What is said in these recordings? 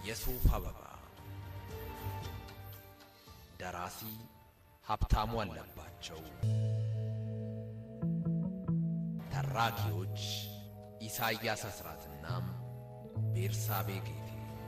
የሱፍ አበባ ደራሲ ሀብታሙ አለባቸው ተራኪዎች ኢሳይያስ አስራትና ቤርሳቤ ጌቴ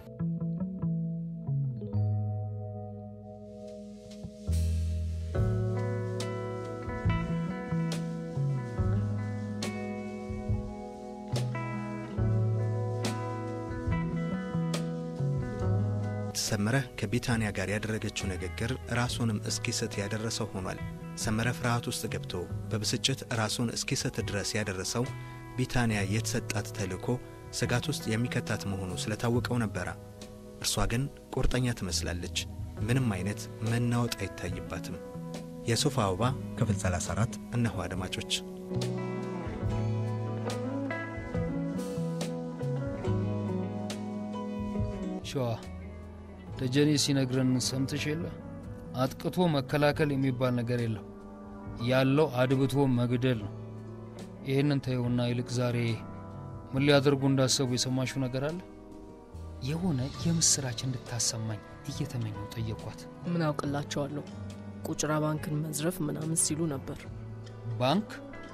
ሰመረ ከቢታንያ ጋር ያደረገችው ንግግር ራሱንም እስኪስት ያደረሰው ሆኗል። ሰመረ ፍርሃት ውስጥ ገብቶ በብስጭት ራሱን እስኪስት ድረስ ያደረሰው ቢታንያ የተሰጣት ተልእኮ ስጋት ውስጥ የሚከታት መሆኑ ስለታወቀው ነበረ። እርሷ ግን ቁርጠኛ ትመስላለች። ምንም አይነት መናወጥ አይታይባትም። የሱፍ አበባ ክፍል 34 እነሆ አድማጮች። ሸዋ ደጀኔ ሲነግረን ሰምተሽ የለ አጥቅቶ መከላከል የሚባል ነገር የለም። ያለው አድብቶ መግደል ነው። ይህንን ተይውና ይልቅ ዛሬ ምን ሊያደርጉ እንዳሰቡ የሰማሽው ነገር አለ? የሆነ የምስራች እንድታሰማኝ እየተመኘው ጠየኳት። ምን አውቅላቸዋለሁ? ቁጭራ ባንክን መዝረፍ ምናምን ሲሉ ነበር። ባንክ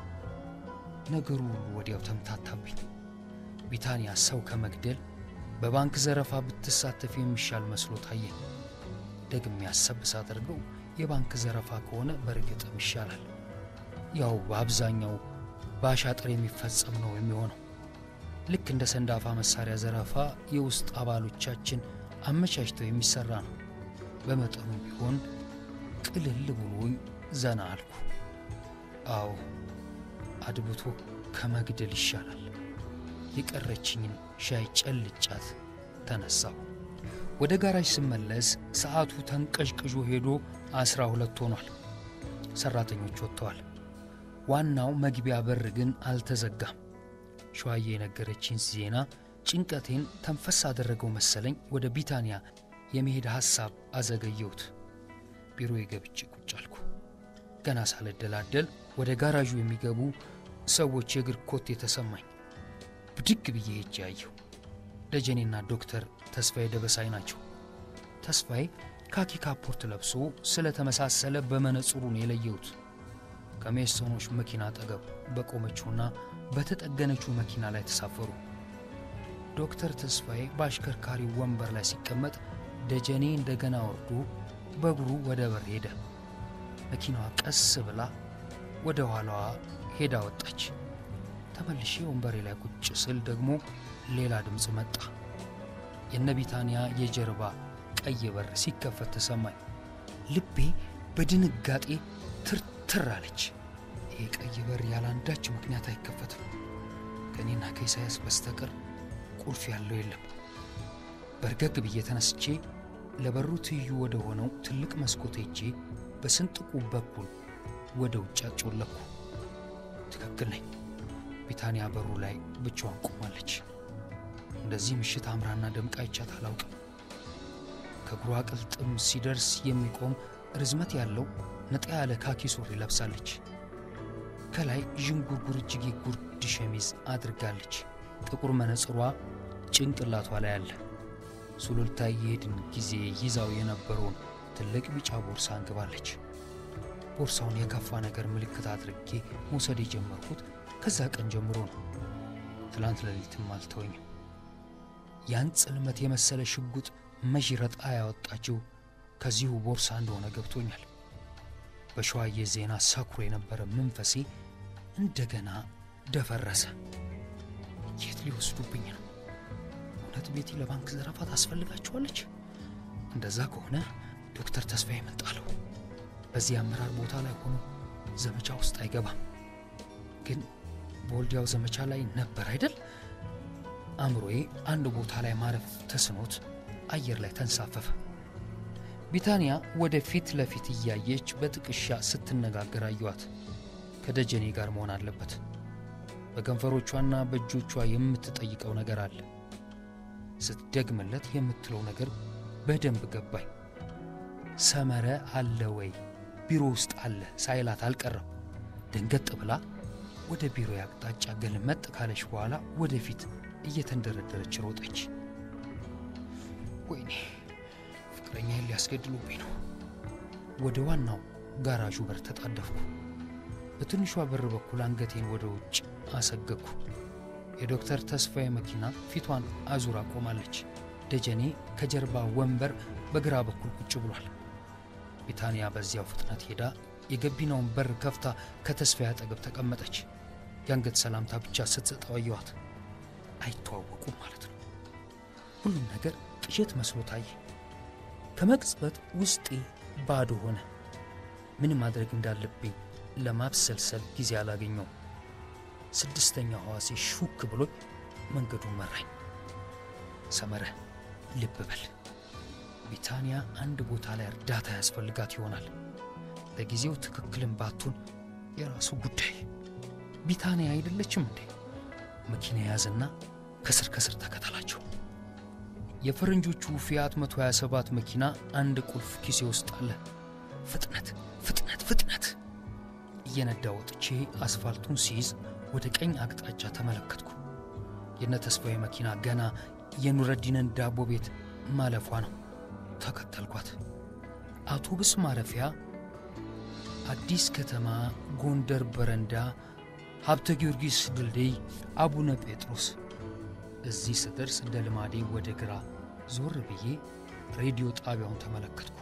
ነገሩ ሁሉ ወዲያው ተምታታብኝ። ቢታንያ ሰው ከመግደል በባንክ ዘረፋ ብትሳተፍ የሚሻል መስሎ ታየኝ። ደግሜ ያሰብ ሳደርገው የባንክ ዘረፋ ከሆነ በእርግጥም ይሻላል። ያው በአብዛኛው በአሻጥር የሚፈጸም ነው የሚሆነው። ልክ እንደ ሰንዳፋ መሳሪያ ዘረፋ የውስጥ አባሎቻችን አመቻችተው የሚሰራ ነው። በመጠኑ ቢሆን ቅልል ብሎኝ ዘና አልኩ። አዎ አድብቶ ከመግደል ይሻላል። የቀረችኝን ሻይ ጨልጫት ተነሳሁ። ወደ ጋራጅ ስመለስ ሰዓቱ ተንቀዥቅዦ ሄዶ አስራ ሁለት ሆኗል። ሰራተኞች ወጥተዋል። ዋናው መግቢያ በር ግን አልተዘጋም። ሸዋዬ የነገረችኝ ዜና ጭንቀቴን ተንፈስ አደረገው መሰለኝ። ወደ ቢታንያ የመሄድ ሐሳብ አዘገየሁት። ቢሮ የገብቼ ቁጭ አልኩ። ገና ሳልደላደል ወደ ጋራዡ የሚገቡ ሰዎች የእግር ኮቴ የተሰማኝ። ብድግ ብዬ ሄጄ አየሁ። ደጀኔና ዶክተር ተስፋዬ ደበሳይ ናቸው። ተስፋዬ ካኪ ካፖርት ለብሶ ስለተመሳሰለ በመነጽሩን የለየሁት። ከሜሶኖች መኪና አጠገብ በቆመችውና በተጠገነችው መኪና ላይ ተሳፈሩ። ዶክተር ተስፋዬ በአሽከርካሪው ወንበር ላይ ሲቀመጥ፣ ደጀኔ እንደገና ወርዶ በእግሩ ወደ በር ሄደ። መኪናዋ ቀስ ብላ ወደ ኋላዋ ሄዳ ወጣች። ተመልሼ ወንበሬ ላይ ቁጭ ስል ደግሞ ሌላ ድምፅ መጣ። የነ ቢታንያ የጀርባ ቀይ በር ሲከፈት ተሰማኝ። ልቤ በድንጋጤ ትርትር አለች። ይህ ቀይ በር ያለ አንዳች ምክንያት አይከፈትም። ከእኔና ከኢሳያስ በስተቀር ቁልፍ ያለው የለም። በርገግ ብዬ ተነስቼ ለበሩ ትይዩ ወደ ሆነው ትልቅ መስኮት ሄጄ በስንጥቁ በኩል ወደ ውጭ አጮለኩ። ትክክል ነኝ። ቢታንያ በሩ ላይ ብቻዋን ቆማለች። እንደዚህ ምሽት አምራና ደምቃ አይቻት አላውቅም። ከእግሯ ቅልጥም ሲደርስ የሚቆም ርዝመት ያለው ነጣ ያለ ካኪ ሱሪ ለብሳለች። ከላይ ዥንጉርጉር እጅጌ ጉርድ ሸሚዝ አድርጋለች። ጥቁር መነጽሯ ጭንቅላቷ ላይ አለ። ሱሉልታ የሄድን ጊዜ ይዛው የነበረውን ትልቅ ቢጫ ቦርሳ አንግባለች። ቦርሳውን የከፋ ነገር ምልክት አድርጌ መውሰድ የጀመርኩት ከዛ ቀን ጀምሮ ነው። ትላንት ሌሊትም አልተወኝም። ያን ጽልመት የመሰለ ሽጉጥ መዥረጣ ያወጣችው ከዚሁ ቦርሳ እንደሆነ ገብቶኛል። በሸዋዬ ዜና ሰኩሮ የነበረ መንፈሴ እንደገና ደፈረሰ። የት ሊወስዱብኝ ነው? እውነት ቤቲ ለባንክ ዘረፋ ታስፈልጋችኋለች? እንደዛ ከሆነ ዶክተር ተስፋዬ እመጣለሁ። በዚህ አመራር ቦታ ላይ ሆኖ ዘመቻ ውስጥ አይገባም። ግን በወልዲያው ዘመቻ ላይ ነበር አይደል? አእምሮዬ አንድ ቦታ ላይ ማረፍ ተስኖት አየር ላይ ተንሳፈፈ። ቢታንያ ወደ ፊት ለፊት እያየች በጥቅሻ ስትነጋገር አየኋት። ከደጀኔ ጋር መሆን አለበት። በከንፈሮቿና በእጆቿ የምትጠይቀው ነገር አለ። ስትደግምለት የምትለው ነገር በደንብ ገባኝ። ሰመረ አለ ወይ ቢሮ ውስጥ አለ ሳይላት አልቀረም። ደንገጥ ብላ ወደ ቢሮ አቅጣጫ ገልመጥ ካለች በኋላ ወደፊት እየተንደረደረች ሮጠች። ወይኔ ፍቅረኛዬን ሊያስገድሉብኝ ነው። ወደ ዋናው ጋራዡ በር ተጣደፍኩ። በትንሿ በር በኩል አንገቴን ወደ ውጭ አሰገግኩ። የዶክተር ተስፋዬ መኪና ፊቷን አዙራ ቆማለች። ደጀኔ ከጀርባ ወንበር በግራ በኩል ቁጭ ብሏል። ቢታንያ በዚያው ፍጥነት ሄዳ የገቢናውን በር ከፍታ ከተስፋዬ አጠገብ ተቀመጠች። የአንገት ሰላምታ ብቻ ስትሰጠው አየኋት። አይተዋወቁም ማለት ነው። ሁሉም ነገር ቅዠት መስሎ ታየ። ከመቅጽበት ውስጤ ባዶ ሆነ። ምን ማድረግ እንዳለብኝ ለማብሰልሰል ጊዜ አላገኘው። ስድስተኛ ሕዋሴ ሹክ ብሎ መንገዱን መራኝ። ሰመረ ልብ በል ቢታንያ አንድ ቦታ ላይ እርዳታ ያስፈልጋት ይሆናል። ለጊዜው ትክክልን ባቱን የራሱ ጉዳይ። ቢታንያ አይደለችም እንዴ? መኪና ያዝና ከስር ከስር ተከተላቸው። የፈረንጆቹ ፊያት 127 መኪና አንድ ቁልፍ ኪሴ ውስጥ አለ። ፍጥነት ፍጥነት ፍጥነት! እየነዳ ወጥቼ አስፋልቱን ሲይዝ ወደ ቀኝ አቅጣጫ ተመለከትኩ። የነ ተስፋዬ መኪና ገና የኑረዲንን ዳቦ ቤት ማለፏ ነው። ተከተልኳት። አውቶቡስ ማረፊያ፣ አዲስ ከተማ፣ ጎንደር በረንዳ፣ ሀብተ ጊዮርጊስ ድልድይ፣ አቡነ ጴጥሮስ። እዚህ ስደርስ እንደ ልማዴ ወደ ግራ ዞር ብዬ ሬዲዮ ጣቢያውን ተመለከትኩ።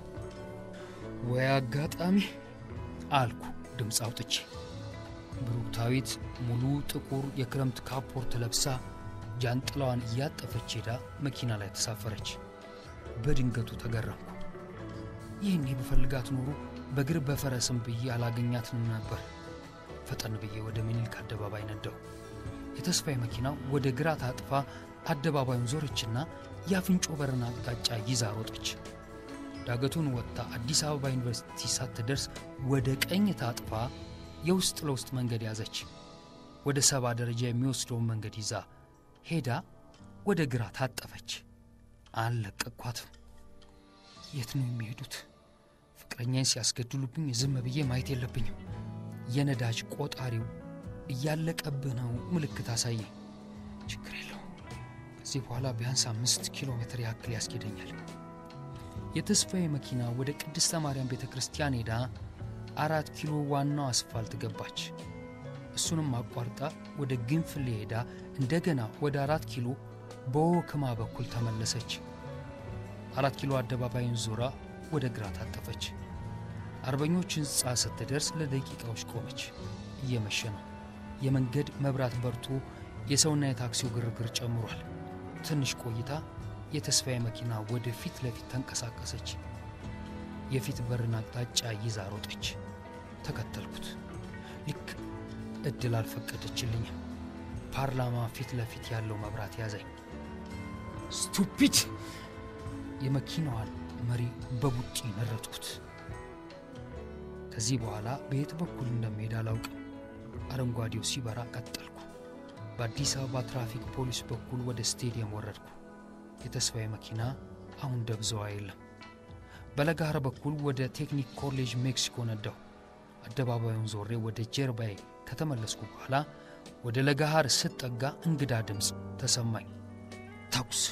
ወይ አጋጣሚ አልኩ ድምፅ አውጥቼ። ብሩክታዊት ሙሉ ጥቁር የክረምት ካፖርት ለብሳ ጃንጥላዋን እያጠፈች ሄዳ መኪና ላይ ተሳፈረች። በድንገቱ ተገረምኩ። ይህኔ ብፈልጋት ኖሮ በእግር በፈረስም ብዬ አላገኛትንም ነበር። ፈጠን ብዬ ወደ ምኒልክ አደባባይ ነዳው። የተስፋዬ መኪና ወደ ግራ ታጥፋ አደባባዩን ዞረችና የአፍንጮ በርን አቅጣጫ ይዛ ሮጠች። ዳገቱን ወጥታ አዲስ አበባ ዩኒቨርሲቲ ሳትደርስ ወደ ቀኝ ታጥፋ የውስጥ ለውስጥ መንገድ ያዘች። ወደ ሰባ ደረጃ የሚወስደውን መንገድ ይዛ ሄዳ ወደ ግራ ታጠፈች። አልለቀቅኳትም። የት ነው የሚሄዱት? ፍቅረኛዬን ሲያስገድሉብኝ ዝም ብዬ ማየት የለብኝም። የነዳጅ ቆጣሪው እያለቀብህ ነው ምልክት አሳየኝ። ችግር የለው ከዚህ በኋላ ቢያንስ አምስት ኪሎ ሜትር ያክል ያስኬደኛል። የተስፋዬ መኪና ወደ ቅድስተ ማርያም ቤተ ክርስቲያን ሄዳ አራት ኪሎ ዋናው አስፋልት ገባች። እሱንም አቋርጣ ወደ ግንፍሌ ሄዳ እንደገና ወደ አራት ኪሎ በወክማ በኩል ተመለሰች። አራት ኪሎ አደባባይን ዞራ ወደ ግራ ታጠፈች። አርበኞች ሕንፃ ስትደርስ ለደቂቃዎች ቆመች። እየመሸ ነው። የመንገድ መብራት በርቶ የሰውና የታክሲው ግርግር ጨምሯል። ትንሽ ቆይታ የተስፋዬ መኪና ወደ ፊት ለፊት ተንቀሳቀሰች። የፊት በርን አቅጣጫ ይዛ ሮጠች። ተከተልኩት። ልክ እድል አልፈቀደችልኝም። ፓርላማ ፊት ለፊት ያለው መብራት ያዘኝ። ስቱፒድ! የመኪናዋን መሪ በቡጢ ነረጥኩት። ከዚህ በኋላ በየት በኩል እንደሚሄድ አላውቅም። አረንጓዴው ሲበራ ቀጠልኩ። በአዲስ አበባ ትራፊክ ፖሊስ በኩል ወደ ስቴዲየም ወረድኩ። የተስፋዬ መኪና አሁን ደብዘዋ የለም። በለጋር በኩል ወደ ቴክኒክ ኮሌጅ ሜክሲኮ ነዳሁ። አደባባዩን ዞሬ ወደ ጀርባዬ ከተመለስኩ በኋላ ወደ ለጋሃር ስጠጋ እንግዳ ድምፅ ተሰማኝ። ተኩስ!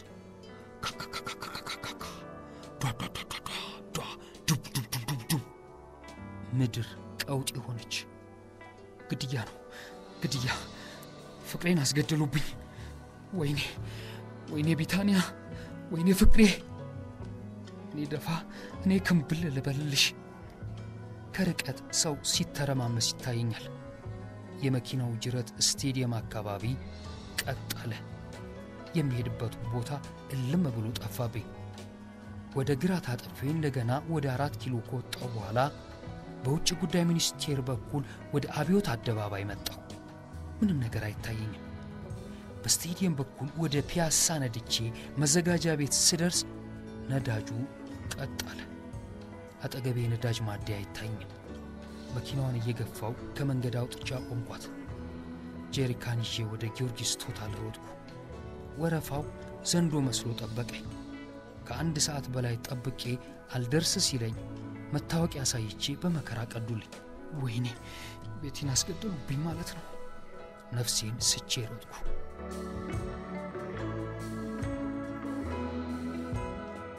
ምድር ቀውጢ ሆነች። ግድያ ነው፣ ግድያ! ፍቅሬን አስገደሉብኝ። ወይኔ፣ ወይኔ ቢታንያ፣ ወይኔ ፍቅሬ! እኔ ደፋ፣ እኔ ክምብል ልበልልሽ። ከርቀት ሰው ሲተረማመስ ይታየኛል። የመኪናው ጅረት ስቴዲየም አካባቢ ቀጥ አለ። የሚሄድበት ቦታ እልም ብሎ ጠፋብኝ። ወደ ግራ ታጠፌ እንደገና ወደ አራት ኪሎ ከወጣው በኋላ በውጭ ጉዳይ ሚኒስቴር በኩል ወደ አብዮት አደባባይ መጣሁ። ምንም ነገር አይታየኝም። በስቴዲየም በኩል ወደ ፒያሳ ነድቼ መዘጋጃ ቤት ስደርስ ነዳጁ ቀጥ አለ። አጠገቤ የነዳጅ ማደያ አይታይኝም። መኪናዋን እየገፋው ከመንገድ አውጥቻ ቆምኳት። ጄሪካን ይዤ ወደ ጊዮርጊስ ቶታል ሮጥኩ። ወረፋው ዘንዶ መስሎ ጠበቀኝ። ከአንድ ሰዓት በላይ ጠብቄ አልደርስ ሲለኝ መታወቂያ አሳይቼ በመከራ ቀዱልኝ። ወይኔ ቤቴን አስገደሉብኝ ማለት ነው። ነፍሴን ስቼ ሮጥኩ።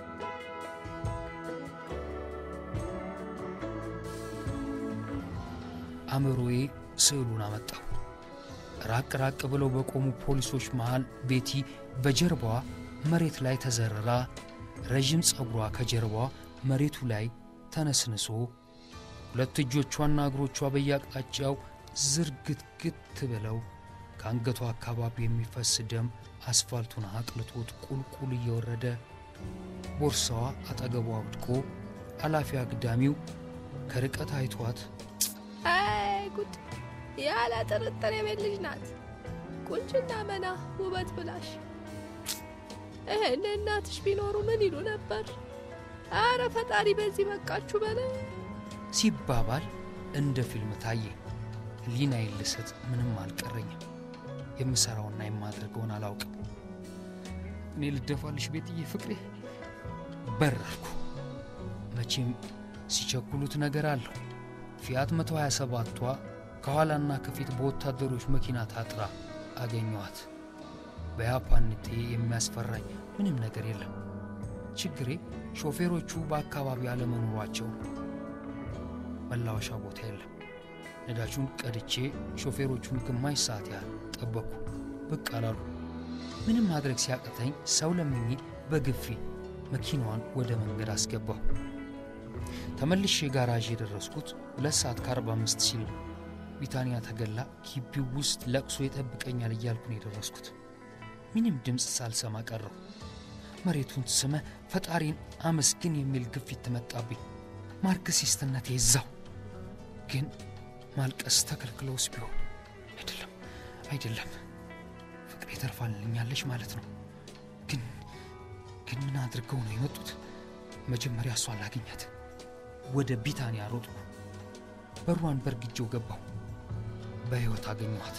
አእምሮዬ ስዕሉን አመጣው። ራቅ ራቅ ብለው በቆሙ ፖሊሶች መሃል ቤቲ በጀርባዋ መሬት ላይ ተዘርራ ረዥም ጸጉሯ ከጀርባዋ መሬቱ ላይ ተነስንሶ ሁለት እጆቿና እግሮቿ በየአቅጣጫው ዝርግትግት ብለው ከአንገቷ አካባቢ የሚፈስ ደም አስፋልቱን አቅልጦት ቁልቁል እየወረደ ቦርሳዋ አጠገቧ ወድቆ አላፊ አግዳሚው ከርቀት አይቷት አይ ጉድ! ያለ ጥርጥር የቤት ልጅ ናት። ቁንጅና መና ውበት ብላሽ። ይሄን እናትሽ ቢኖሩ ምን ይሉ ነበር? አረ ፈጣሪ በዚህ በቃችሁ በለ። ሲባባል እንደ ፊልም ታየ። ሊናዬን ልሰጥ ምንም አልቀረኝም። የምሠራውና የማድረገውን አላውቅም። እኔ ልደፋልሽ ቤትዬ ፍቅሬ በረርኩ። መቼም ሲቸኩሉት ነገር አለው። ፊያት 127ቷ ከኋላና ከፊት በወታደሮች መኪና ታጥራ አገኘኋት። በያፓንቴ የሚያስፈራኝ ምንም ነገር የለም። ችግሬ ሾፌሮቹ በአካባቢው አለመኖሯቸው ነው። መላወሻ ቦታ የለም። ነዳጁን ቀድቼ ሾፌሮቹን ግማሽ ሰዓት ያህል ጠበቅኩ። ብቅ አላሉ። ምንም ማድረግ ሲያቅተኝ ሰው ለምኜ በግፊ መኪናዋን ወደ መንገድ አስገባሁ። ተመልሼ ጋራዥ የደረስኩት ሁለት ሰዓት ከአርባ አምስት ሲል ነው። ቢታንያ ተገላ ግቢው ውስጥ ለቅሶ ይጠብቀኛል እያልኩ ነው የደረስኩት። ምንም ድምፅ ሳልሰማ ቀረው። መሬቱን ስመ ፈጣሪን አመስግን የሚል ግፊት መጣብኝ። ማርክሲስትነቴ ይዛው ግን ማልቀስ ተከልክለውስ ቢሆን አይደለም አይደለም፣ ፍቅሬ ተርፋልኛለች ማለት ነው። ግን ግን ምን አድርገው ነው የመጡት? መጀመሪያ እሷ ላገኛት። ወደ ቢታንያ ሮጥኩ። በሯን በርግጄው ገባሁ። በሕይወት አገኘኋት።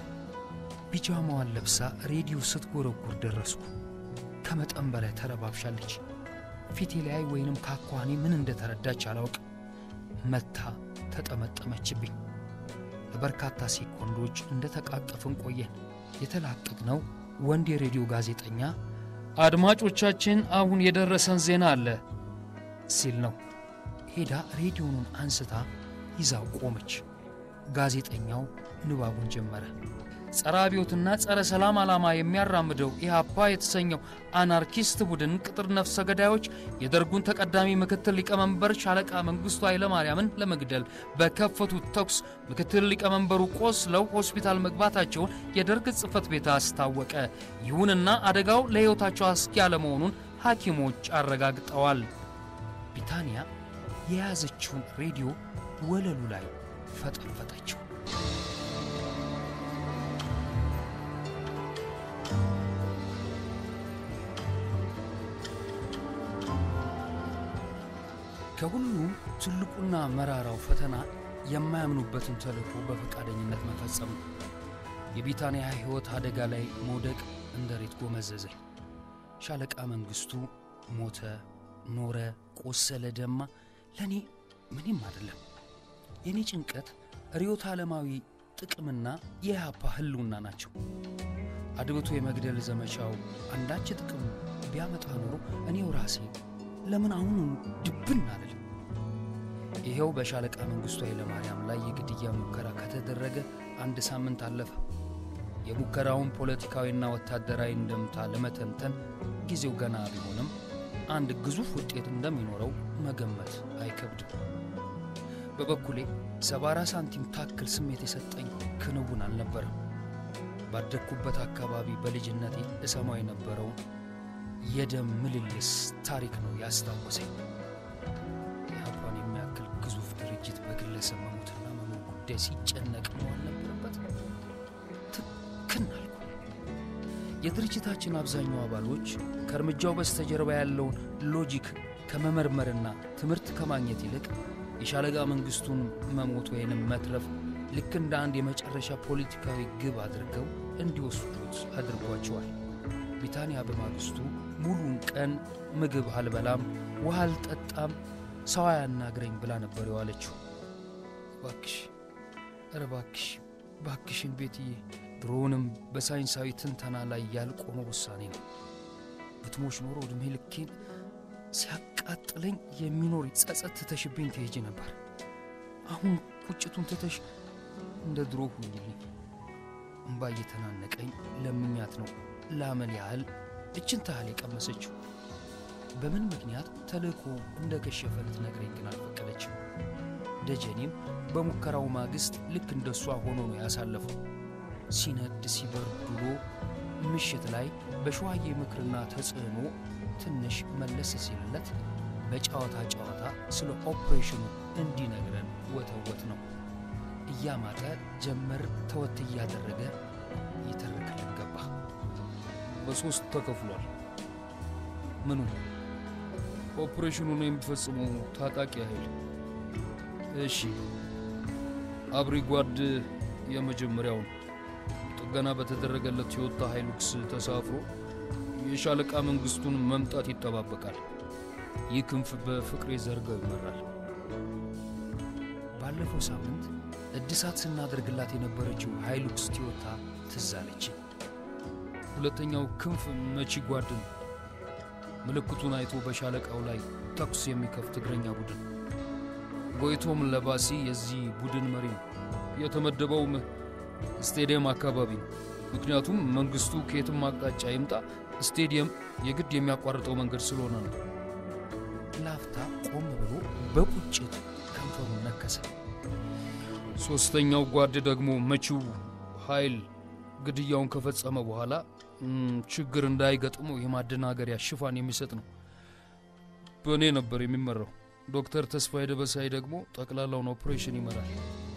ቢጃማዋን ለብሳ ሬዲዮ ስትጎረጉር ደረስኩ። ከመጠን በላይ ተረባብሻለች። ፊቴ ላይ ወይንም ካኳኔ ምን እንደተረዳች አላውቅም። መታ ተጠመጠመችብኝ። ለበርካታ ሴኮንዶች እንደ ተቃቀፍን ቆየን። የተላቀቅነው ወንድ የሬዲዮ ጋዜጠኛ አድማጮቻችን፣ አሁን የደረሰን ዜና አለ ሲል ነው። ሄዳ ሬዲዮኑን አንስታ ይዛው ቆመች። ጋዜጠኛው ንባቡን ጀመረ። ጸረ አብዮትና ጸረ ሰላም ዓላማ የሚያራምደው ኢህአፓ የተሰኘው አናርኪስት ቡድን ቅጥር ነፍሰ ገዳዮች የደርጉን ተቀዳሚ ምክትል ሊቀመንበር ሻለቃ መንግስቱ ኃይለማርያምን ለመግደል በከፈቱት ተኩስ ምክትል ሊቀመንበሩ ቆስለው ሆስፒታል መግባታቸውን የደርግ ጽሕፈት ቤት አስታወቀ። ይሁንና አደጋው ለሕይወታቸው አስጊ ያለመሆኑን ሐኪሞች አረጋግጠዋል። ቢታንያ የያዘችውን ሬዲዮ ወለሉ ላይ ፈጠፈጠችው። ከሁሉም ትልቁና መራራው ፈተና የማያምኑበትን ተልእኮ በፈቃደኝነት መፈጸም ነው። የቢታንያ ሕይወት አደጋ ላይ መውደቅ እንደ ሬት ጎመዘዘኝ። ሻለቃ መንግስቱ ሞተ፣ ኖረ፣ ቆሰለ፣ ደማ ለእኔ ምንም አይደለም። የእኔ ጭንቀት ርዕዮተ ዓለማዊ ጥቅምና የኢህአፓ ህልውና ናቸው። አድብቶ የመግደል ዘመቻው አንዳች ጥቅም ቢያመጣ ኖሮ እኔው ራሴ ለምን አሁኑ ድብን አልልም? ይኸው በሻለቃ መንግስቱ ኃይለማርያም ላይ የግድያ ሙከራ ከተደረገ አንድ ሳምንት አለፈ። የሙከራውን ፖለቲካዊና ወታደራዊ እንደምታ ለመተንተን ጊዜው ገና ቢሆንም አንድ ግዙፍ ውጤት እንደሚኖረው መገመት አይከብድም። በበኩሌ ሰባራ ሳንቲም ታክል ስሜት የሰጠኝ ክንውን አልነበረም። ባደግኩበት አካባቢ በልጅነቴ እሰማው የነበረውን የደም ምልልስ ታሪክ ነው ያስታወሰኝ። ኢህአፓን የሚያክል ግዙፍ ድርጅት በግለሰብ መሞትና መኖር ጉዳይ ሲጨነቅ ነው አልነበረበት። ትክን አልኩ። የድርጅታችን አብዛኛው አባሎች ከእርምጃው በስተጀርባ ያለውን ሎጂክ ከመመርመርና ትምህርት ከማግኘት ይልቅ የሻለቃ መንግስቱን መሞት ወይንም መትረፍ ልክ እንደ አንድ የመጨረሻ ፖለቲካዊ ግብ አድርገው እንዲወስዱት አድርጓቸዋል። ቢታንያ በማግስቱ ሙሉን ቀን ምግብ አልበላም፣ ውሃ አልጠጣም፣ ሰው አያናግረኝ ብላ ነበር የዋለችው። ባክሽ፣ ኧረ ባክሽ፣ ባክሽን ቤትዬ፣ ድሮውንም በሳይንሳዊ ትንተና ላይ ያልቆመ ውሳኔ ነው። ብትሞች ኖሮ ዕድሜ ልኬን ሲያቃጥለኝ የሚኖር ጸጸት ትተሽብኝ ትሄጂ ነበር። አሁን ቁጭቱን ትተሽ እንደ ድሮ ሁኝልኝ። እምባ እየተናነቀኝ ለምኛት ነው ለአመል ያህል እችን ታህል የቀመሰችው። በምን ምክንያት ተልእኮ እንደ ከሸፈ ልትነግረኝ ግን አልፈቀደችም። ደጀኔም በሙከራው ማግስት ልክ እንደሷ ሆኖ ነው ያሳለፈው። ሲነድ ሲበርድ ውሎ ምሽት ላይ በሸዋዬ ምክርና ተጽዕኖ ትንሽ መለስ ሲልለት በጨዋታ ጨዋታ ስለ ኦፕሬሽኑ እንዲነግረን ወተወት ነው። እያማጠ ጀመር ተወት እያደረገ ይተርክልን ገባ። በሶስት ተከፍሏል። ምኑ ኦፕሬሽኑን የሚፈጽመው ታጣቂ ኃይል። እሺ አብሪ ጓድ የመጀመሪያውን ጥገና በተደረገለት የወጣ ሃይሉክስ ተሳፍሮ የሻለቃ መንግስቱን መምጣት ይጠባበቃል። ይህ ክንፍ በፍቅሬ ዘርጋው ይመራል። ባለፈው ሳምንት እድሳት ስናደርግላት የነበረችው ሃይሉክስ ቲዮታ ትዝ አለችኝ። ሁለተኛው ክንፍ መቺ ጓድ ነው። ምልክቱን አይቶ በሻለቃው ላይ ተኩስ የሚከፍት እግረኛ ቡድን። ጎይቶም ለባሲ የዚህ ቡድን መሪ ነው። የተመደበውም ስቴዲየም አካባቢ ነው። ምክንያቱም መንግስቱ ከየትም አቅጣጫ ይምጣ ስቴዲየም የግድ የሚያቋርጠው መንገድ ስለሆነ ነው። ላፍታ ቆም ብሎ በቁጭት ከንፈሩን ነከሰ። ሶስተኛው ጓድ ደግሞ መቺው ኃይል ግድያውን ከፈጸመ በኋላ ም፣ ችግር እንዳይገጥመው የማደናገሪያ ሽፋን የሚሰጥ ነው። በእኔ ነበር የሚመራው። ዶክተር ተስፋዬ ደበሳይ ደግሞ ጠቅላላውን ኦፕሬሽን ይመራል።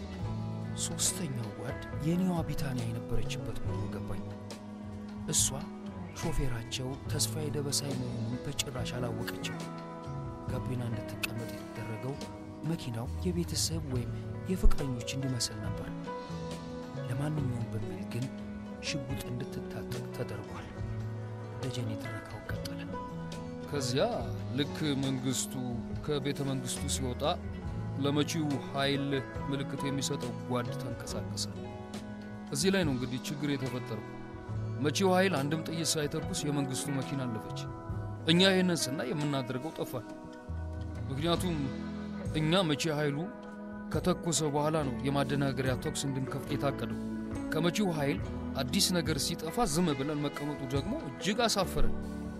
ሶስተኛው ጓድ የኔዋ ቢታንያ የነበረችበት መሆኑ ገባኝ። እሷ ሾፌራቸው ተስፋዬ ደበሳይ መሆኑን በጭራሽ አላወቀችም። ጋቢና እንድትቀመጥ የተደረገው መኪናው የቤተሰብ ወይም የፍቅረኞች እንዲመስል ነበር። ለማንኛውም በሚል ግን ሽጉጥ እንድትታጠቅ ተደርጓል። ደጀኔ ትረካው ቀጠለ። ከዚያ ልክ መንግስቱ ከቤተ መንግስቱ ሲወጣ ለመቺው ኃይል ምልክት የሚሰጠው ጓድ ተንቀሳቀሰ። እዚህ ላይ ነው እንግዲህ ችግር የተፈጠረው። መቺው ኃይል አንድም ጥይት ሳይተኩስ የመንግስቱ መኪና አለፈች። እኛ ይህንን ስናይ የምናደርገው ጠፋል። ምክንያቱም እኛ መቼ ኃይሉ ከተኮሰ በኋላ ነው የማደናገሪያ ተኩስ እንድንከፍት የታቀደው። ከመቺው ኃይል አዲስ ነገር ሲጠፋ ዝም ብለን መቀመጡ ደግሞ እጅግ አሳፈረን።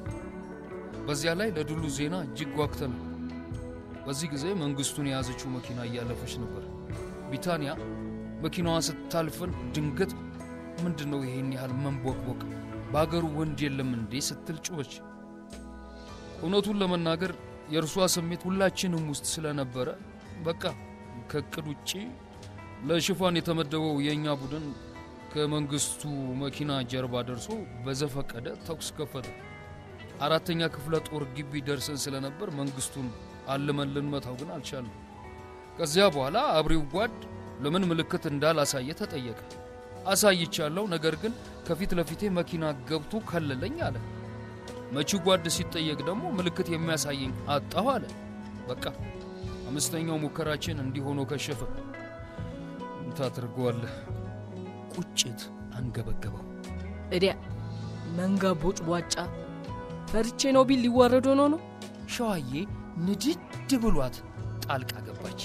በዚያ ላይ ለድሉ ዜና እጅግ ጓግተናል። በዚህ ጊዜ መንግስቱን የያዘችው መኪና እያለፈች ነበር። ቢታንያ መኪናዋ ስታልፈን ድንገት ምንድን ነው ይሄን ያህል መንቦቅቦቅ? በአገሩ ወንድ የለም እንዴ ስትል ጩኸች። እውነቱን ለመናገር የእርሷ ስሜት ሁላችንም ውስጥ ስለነበረ በቃ ከእቅድ ውጪ ለሽፋን የተመደበው የእኛ ቡድን ከመንግስቱ መኪና ጀርባ ደርሶ በዘፈቀደ ተኩስ ከፈተ። አራተኛ ክፍለ ጦር ግቢ ደርሰን ስለነበር መንግስቱን አልመን ልንመታው ግን አልቻለም። ከዚያ በኋላ አብሪው ጓድ ለምን ምልክት እንዳላሳየ ተጠየቀ። አሳይቻለሁ፣ ነገር ግን ከፊት ለፊቴ መኪና ገብቶ ከለለኝ አለ። መቺ ጓድ ሲጠየቅ ደግሞ ምልክት የሚያሳየኝ አጣሁ አለ። በቃ አምስተኛው ሙከራችን እንዲህ ሆኖ ከሸፈ። ታደርገዋለህ። ቁጭት አንገበገበው። እዲያ መንጋ ቦጭ ቧጫ ፈርቼ ነው ቢል ሊዋረድ ሆኖ ነው። ሸዋዬ ንድድ ብሏት ጣልቃ ገባች።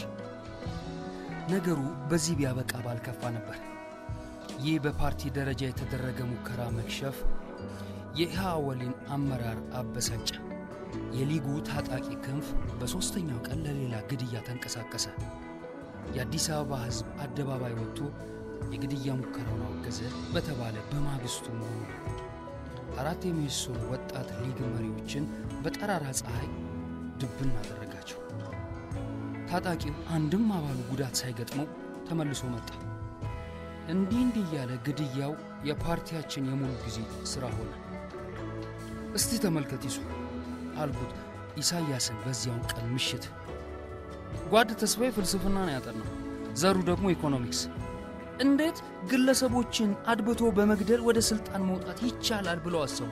ነገሩ በዚህ ቢያበቃ ባልከፋ ነበር። ይህ በፓርቲ ደረጃ የተደረገ ሙከራ መክሸፍ የኢህአወሊን አመራር አበሳጨ። የሊጉ ታጣቂ ክንፍ በሦስተኛው ቀን ለሌላ ግድያ ተንቀሳቀሰ። የአዲስ አበባ ሕዝብ አደባባይ ወጥቶ የግድያ ሙከራውን አወገዘ በተባለ በማግስቱ መሆኑ ነው። አራት የሚሶን ወጣት ሊግ መሪዎችን በጠራራ ፀሐይ ድብን አደረጋቸው። ታጣቂው አንድም አባሉ ጉዳት ሳይገጥመው ተመልሶ መጣ። እንዲህ እንዲህ እያለ ግድያው የፓርቲያችን የሙሉ ጊዜ ሥራ ሆነ። እስቲ ተመልከት ይሱ አልኩት ኢሳያስን በዚያውን ቀን ምሽት። ጓድ ተስፋዬ ፍልስፍና ነው ያጠናው፣ ዘሩ ደግሞ ኢኮኖሚክስ። እንዴት ግለሰቦችን አድብቶ በመግደል ወደ ስልጣን መውጣት ይቻላል ብለው አሰቡ።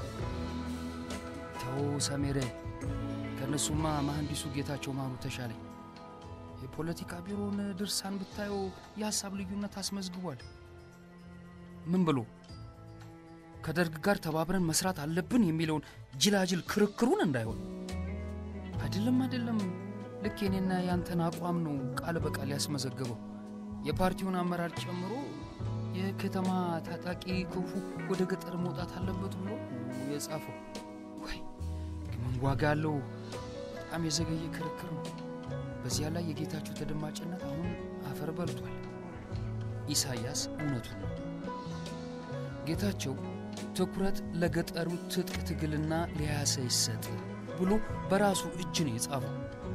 ተው ሰሜረ፣ ከእነሱማ መሐንዲሱ ጌታቸው ማሩ ተሻለኝ። የፖለቲካ ቢሮውን ድርሳን ብታየው የሀሳብ ልዩነት አስመዝግቧል። ምን ብሎ ከደርግ ጋር ተባብረን መስራት አለብን የሚለውን ጅላጅል ክርክሩን እንዳይሆን አይደለም አይደለም ልክ የኔና ያንተን አቋም ነው ቃል በቃል ያስመዘገበው። የፓርቲውን አመራር ጨምሮ የከተማ ታጣቂ ክንፉ ወደ ገጠር መውጣት አለበት ብሎ የጻፈው። ወይ ግን ምን ዋጋ አለው? በጣም የዘገየ ክርክር ነው። በዚያ ላይ የጌታቸው ተደማጭነት አሁን አፈር በልቷል። ኢሳያስ እውነቱን ነው። ጌታቸው ትኩረት ለገጠሩ ትጥቅ ትግልና ሊያሰ ይሰጥ ብሎ በራሱ እጅ ነው የጻፈው።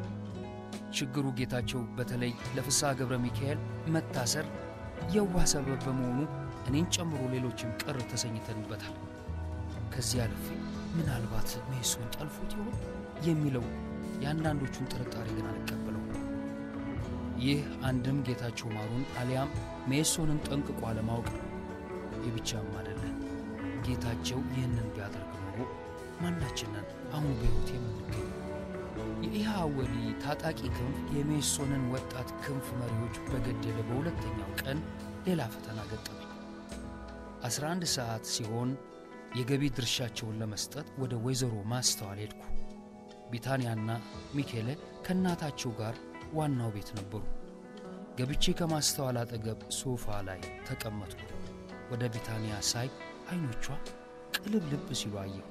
ችግሩ ጌታቸው በተለይ ለፍስሐ ገብረ ሚካኤል መታሰር የዋህ ሰበብ በመሆኑ እኔን ጨምሮ ሌሎችም ቅር ተሰኝተንበታል። ከዚህ አልፌ ምናልባት ሜሶን ጠልፎት ይሆን የሚለው የአንዳንዶቹን ጥርጣሬ ግን አልቀበለው። ይህ አንድም ጌታቸው ማሩን አሊያም ሜሶንን ጠንቅቆ አለማወቅ ነው። ይህ ብቻም አይደለም። ጌታቸው ይህንን ቢያደርግ ኖሮ ማናችንን አሁን በሕይወት የምንገኝ የኢህአወሊ ታጣቂ ክንፍ የሜሶንን ወጣት ክንፍ መሪዎች በገደለ በሁለተኛው ቀን ሌላ ፈተና ገጠመኝ። 11 ሰዓት ሲሆን የገቢ ድርሻቸውን ለመስጠት ወደ ወይዘሮ ማስተዋል ሄድኩ። ቢታንያና ሚኬለ ከእናታቸው ጋር ዋናው ቤት ነበሩ። ገብቼ ከማስተዋል አጠገብ ሶፋ ላይ ተቀመጥኩ። ወደ ቢታንያ ሳይ አይኖቿ ቅልብልብ ሲሉ አየሁ።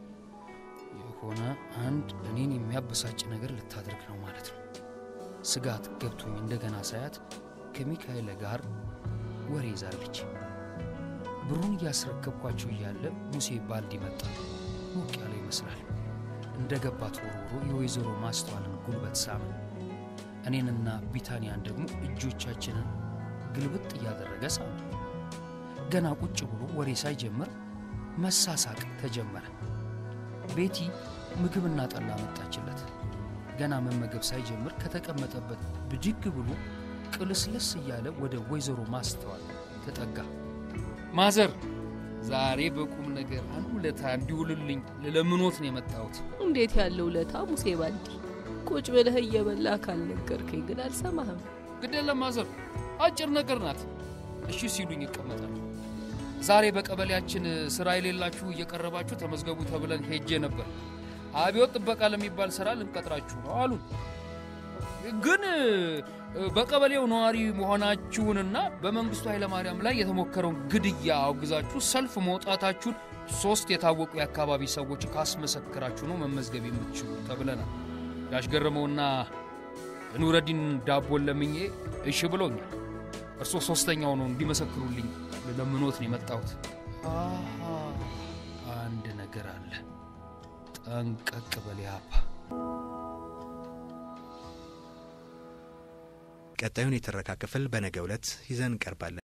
የሆነ አንድ እኔን የሚያበሳጭ ነገር ልታደርግ ነው ማለት ነው። ስጋት ገብቶኝ እንደገና ሳያት ከሚካኤል ጋር ወሬ ይዛለች። ብሩን እያስረከብኳቸው እያለ ሙሴ ባልዲ መጣ። ሞቅ ያለ ይመስላል። እንደ ገባት ወርውሮ የወይዘሮ ማስተዋልን ጉልበት ሳመ። እኔንና ቢታንያን ደግሞ እጆቻችንን ግልብጥ እያደረገ ሳመ። ገና ቁጭ ብሎ ወሬ ሳይጀምር መሳሳቅ ተጀመረ። ቤቲ ምግብና ጠላ መጣችለት። ገና መመገብ ሳይጀምር ከተቀመጠበት ብድግ ብሎ ቅልስልስ እያለ ወደ ወይዘሮ ማስተዋል ተጠጋ። ማዘር፣ ዛሬ በቁም ነገር አንድ ውለታ እንዲውልልኝ ልለምኖት ነው የመጣሁት። እንዴት ያለው ውለታ ሙሴ ባልዲ? ቁጭ ብለህ እየበላ ካልነገርከኝ ግን አልሰማህም። ግድ የለም ማዘር፣ አጭር ነገር ናት። እሺ ሲሉኝ ይቀመጣል። ዛሬ በቀበሌያችን ስራ የሌላችሁ እየቀረባችሁ ተመዝገቡ ተብለን ሄጄ ነበር። አብዮት ጥበቃ ለሚባል ስራ ልንቀጥራችሁ ነው አሉን። ግን በቀበሌው ነዋሪ መሆናችሁንና በመንግስቱ ኃይለማርያም ላይ የተሞከረውን ግድያ አውግዛችሁ ሰልፍ መውጣታችሁን ሶስት የታወቁ የአካባቢ ሰዎች ካስመሰክራችሁ ነው መመዝገብ የምትችሉ ተብለናል። ያሽገረመውና ኑረዲን ዳቦን ለምኜ እሺ ብሎኛል። እርሶ ሶስተኛው ነው እንዲመሰክሩልኝ ለምኖት ነው የመጣሁት። አሃ አንድ ነገር አለ። ጠንቀቅ በል ያባ። ቀጣዩን የትረካ ክፍል በነገው ዕለት ይዘን እንቀርባለን።